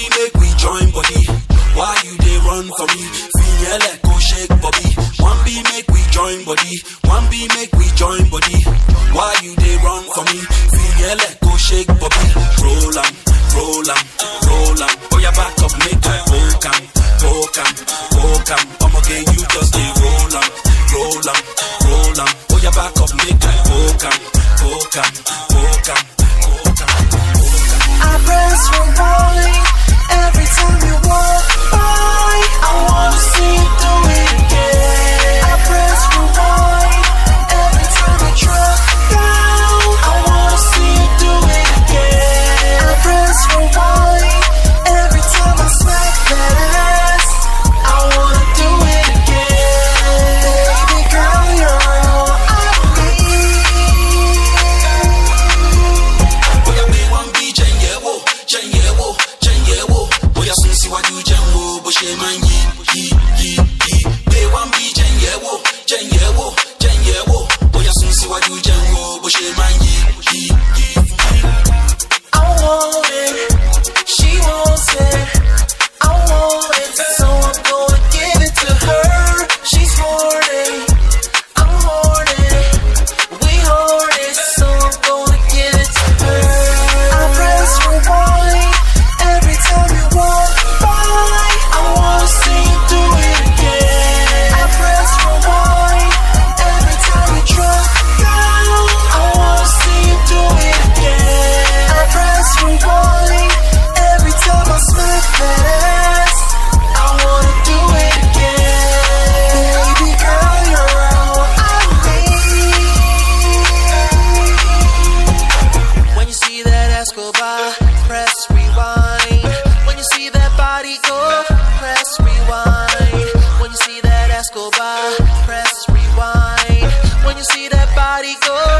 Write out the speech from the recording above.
be make we join body. Why you they run for me? Finyele go shake bobby. One be make we join body. One be make we join body. Why you they run for me? Finyele go shake bobby. Roll 'em, roll 'em, roll 'em. Oh yeah, back up, make I poke 'em, poke 'em, poke 'em. I'm okay, you just they roll 'em, roll 'em, roll 'em. Oh yeah, back up, make I poke 'em, poke 'em, poke 'em, poke 'em, poke 'em. I press rewind every time you walk by. I wanna see you do it again. I press rewind every time you drop down. I wanna see you do it again. I press rewind every time I smack that ass. I wanna do it again. Baby girl, you're all I need. Oya pé wọ́n bí jẹ̀yẹ̀wò jẹ̀yẹ̀wò jẹ̀yẹ̀wò bóyá sún síwájú jẹun wo bó ṣe máa ń yí yí yí yí. Pé wọ́n bí jẹ̀yẹ̀wò jẹ̀yẹ̀wò jẹ̀yẹ̀wò bóyá sún síwájú jẹun wo bó ṣe máa ń yí yí yí yí. I want it, she wants it. I want it, so I'm gonna give it to her. She's horny, I'm horny. We horny, so I'm gonna give it to her. I press rewind every time you walk by. I wanna see you do it again. I press rewind every time you drop down. I wanna see you do it again. I press rewind every time I smack that ass. I wanna do it again. Baby girl, you're all I need. When you see that ass go by, press rewind. When you see that body go, press rewind. When you see that ass go by, press rewind. When you see that body go,